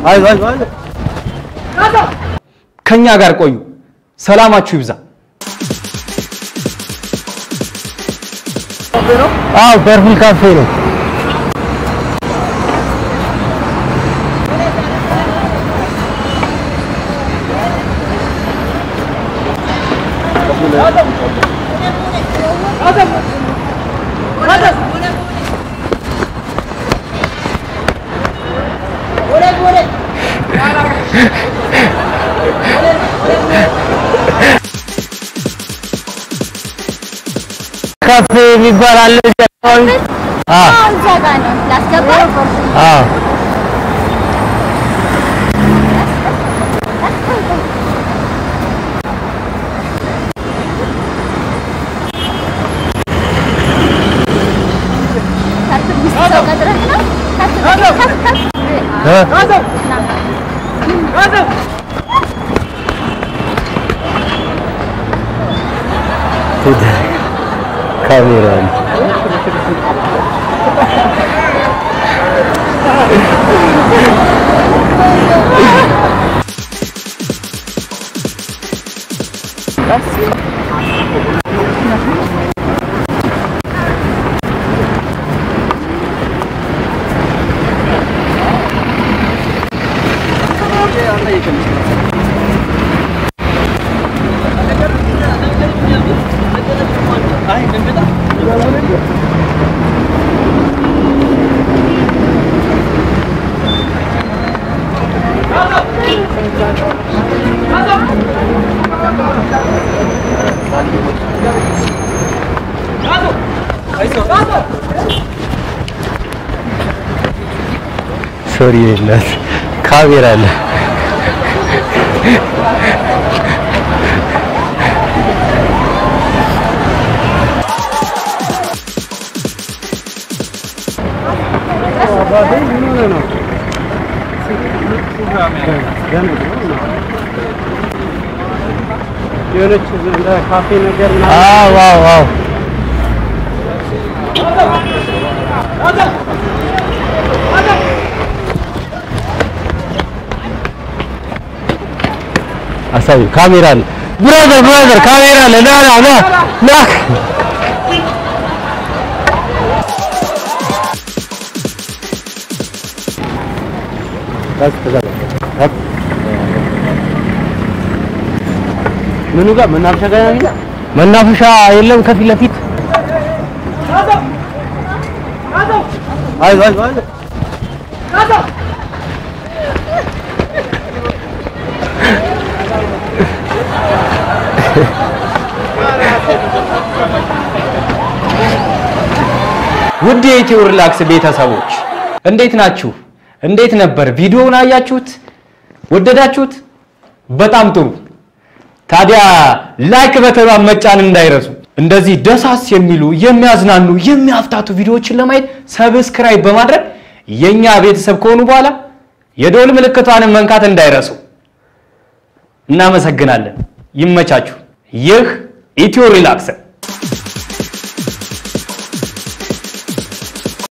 ከኛ ጋር ቆዩ። ሰላማችሁ ይብዛ። አዎ ፐርፕል ካፌ ነው። ካፌ የሚባል አለ እዚህ አካባቢ? አዎ እዛ ጋር ነው ላስገባ። አዎ ከፍ ሚስት ሰው ቀጥረህ ነው? ከፍ ከፍ ከፍ እ? ካሜራ ነው። ሶሪ እናት ካሜራ አለ። የሆነች እንደ ካፌ ነገር አዎ አዎ አዎ አሳዩ ካሜራ አለ። ብራዘር ብራዘር ካሜራ አለ። ና ና ና ና ምኑ ጋር መናፈሻ ጋር ያገኘ መናፈሻ የለም ከፊት ለፊት አይ አይ አይ ውድ የኢትዮ ሪላክስ ቤተሰቦች እንዴት ናችሁ? እንዴት ነበር? ቪዲዮውን አያችሁት? ወደዳችሁት? በጣም ጥሩ። ታዲያ ላይክ በተኗን መጫን እንዳይረሱ። እንደዚህ ደሳስ የሚሉ የሚያዝናኑ፣ የሚያፍታቱ ቪዲዮዎችን ለማየት ሰብስክራይብ በማድረግ የኛ ቤተሰብ ከሆኑ በኋላ የደወል ምልክቷንም መንካት እንዳይረሱ። እናመሰግናለን። ይመቻችሁ። ይህ ኢትዮ ሪላክስ